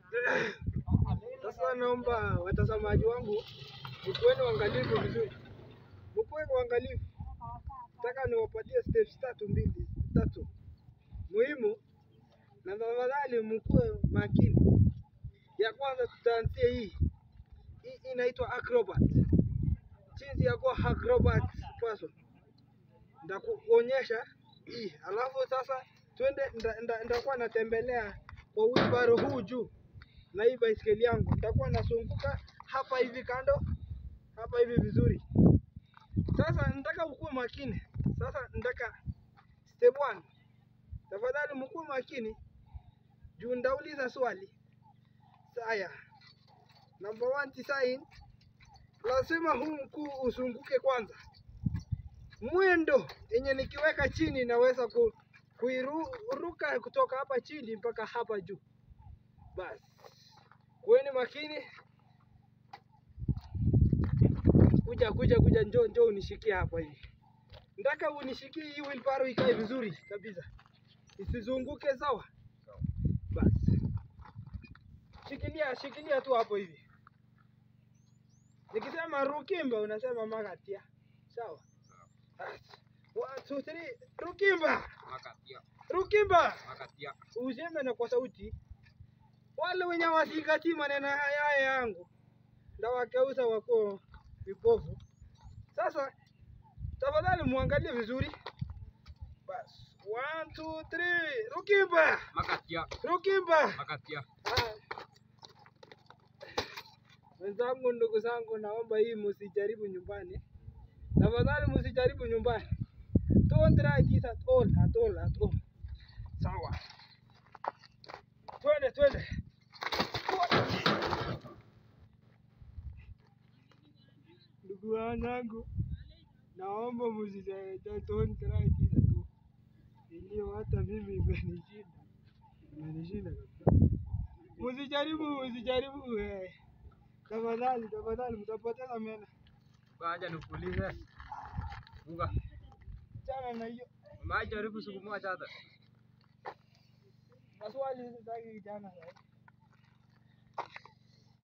Sasa naomba watazamaji wangu mkuweni uangalifu vizuri, mkuwe uangalifu. Nataka niwapatie steps tatu mbili tatu muhimu, na tafadhali mkuwe makini. Ya kwanza tutaanzia hii hii inaitwa acrobat, jinsi ya kuwa acrobat person. Ndakuonyesha hii, alafu sasa twende, nda- nda- ndakuwa natembelea kwa wheelbarrow huu juu na hii baiskeli yangu, nitakuwa nasunguka hapa hivi kando, hapa hivi vizuri. Sasa nataka ukuwe makini. Sasa nataka step one, tafadhali mkuwe makini juu ndauliza swali. Saya, number one design, lazima huu mkuu usunguke kwanza. Mwendo yenye nikiweka chini naweza ku, kuiruka kutoka hapa chini mpaka hapa juu. Basi kuweni makini. Kuja kuja kuja, njoo njoo unishikie hapa hivi. Nataka unishikie hii wheelbarrow ikae vizuri kabisa, isizunguke. Sawa? Basi shikilia shikilia tu hapo hivi. Nikisema Rukimba unasema Magatia. Sawa? Basi. One, two, three. Rukimba! Makatia, Rukimba! makatia. Useme na kwa sauti. Wale wenye wasikati maneno haya yangu ndawakeuza wako vipofu. Sasa tafadhali muangalie vizuri. Basi. One, two, three. Rukimba! Makatia, Rukimba! makatia. Ah. Wenzangu, ndugu zangu, naomba hii msijaribu nyumbani, tafadhali msijaribu nyumbani. Don't try this at all, at all, at all. Sawa, twende twende. Ndugu wanangu, naomba msijaribu, don't try this at all. Iliyo hata mimi imenishinda, imenishinda kabisa. Msijaribu, msijaribu eh. Tafadhali, tafadhali mtapoteza meno. Ngoja nikuulize. Bunga, Chana na hiyo umewahi jaribu siku moja hata? maswali sitaki kijana sasa.